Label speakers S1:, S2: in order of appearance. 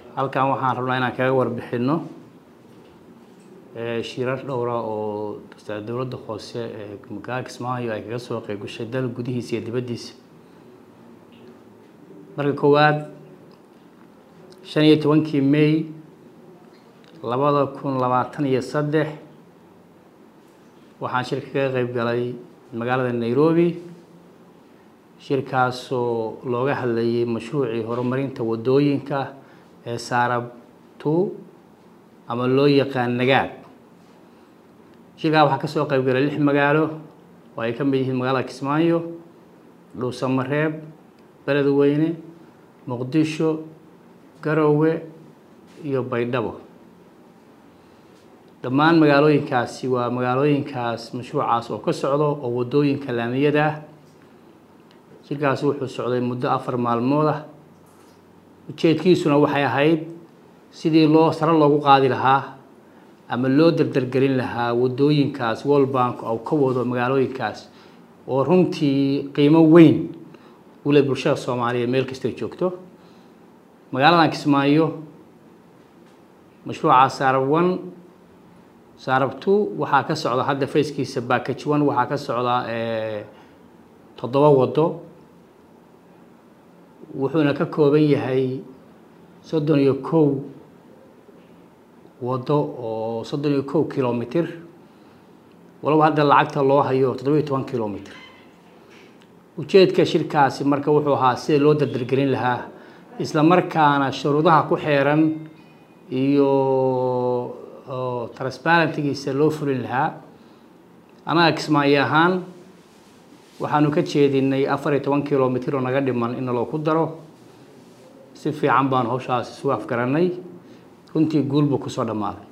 S1: halkan waxaan rabnaa inaan kaga warbixino shirar dhowra oo dowladda hoose ee magaalada kismaayo ay kaga soo qeyb gashay dal gudihiisa iyo dibaddiisa marka koowaad shan iyo tobankii may labada kun labaatan iyo saddex waxaan shirka kaga qeyb galay magaalada nairobi shirkaasoo looga hadlayay mashruucii horumarinta waddooyinka ee saarab two ama loo yaqaan nagaad shirkaa waxaa kasoo qeyb galay lix magaalo oo ay ka mid yihiin magaalada kismaayo dhuusamareeb beledweyne muqdisho garowe iyo baydhabo dhammaan magaalooyinkaasi waa magaalooyinkaas mashruucaas oo ka socdo oo waddooyinka laamiyada ah shirkaasi wuxuu socday muddo afar maalmood ah ujeedkiisuna waxay ahayd sidii loo sare loogu qaadi lahaa ama loo dardargelin lahaa waddooyinkaas world bank oo ka wado magaalooyinkaas oo runtii qiimo weyn u leh bulshada soomaaliyeed meel kastay joogto magaaladan kismaayo mashruuca saarab one saarab two waxaa ka socda hadda fayskiisa backage one waxaa ka socda toddoba waddo wuxuuna ka kooban yahay soddon iyo kow waddo oo soddon iyo kow kilomitr walaba hadda lacagta loo hayo toddoba iyo toban kilomitr ujeedka shirkaasi marka wuxuu ahaa sida loo dardargelin lahaa isla markaana shuruudaha ku xeeran iyo transparentigiisa loo fulin lahaa anaga kismaayo ahaan waxaanu ka jeedinay afar iyo toban kilomitr oo naga dhiman in naloo ku daro si fiican baanu hawshaas isu afgaranay runtii guulbuu kusoo dhammaaday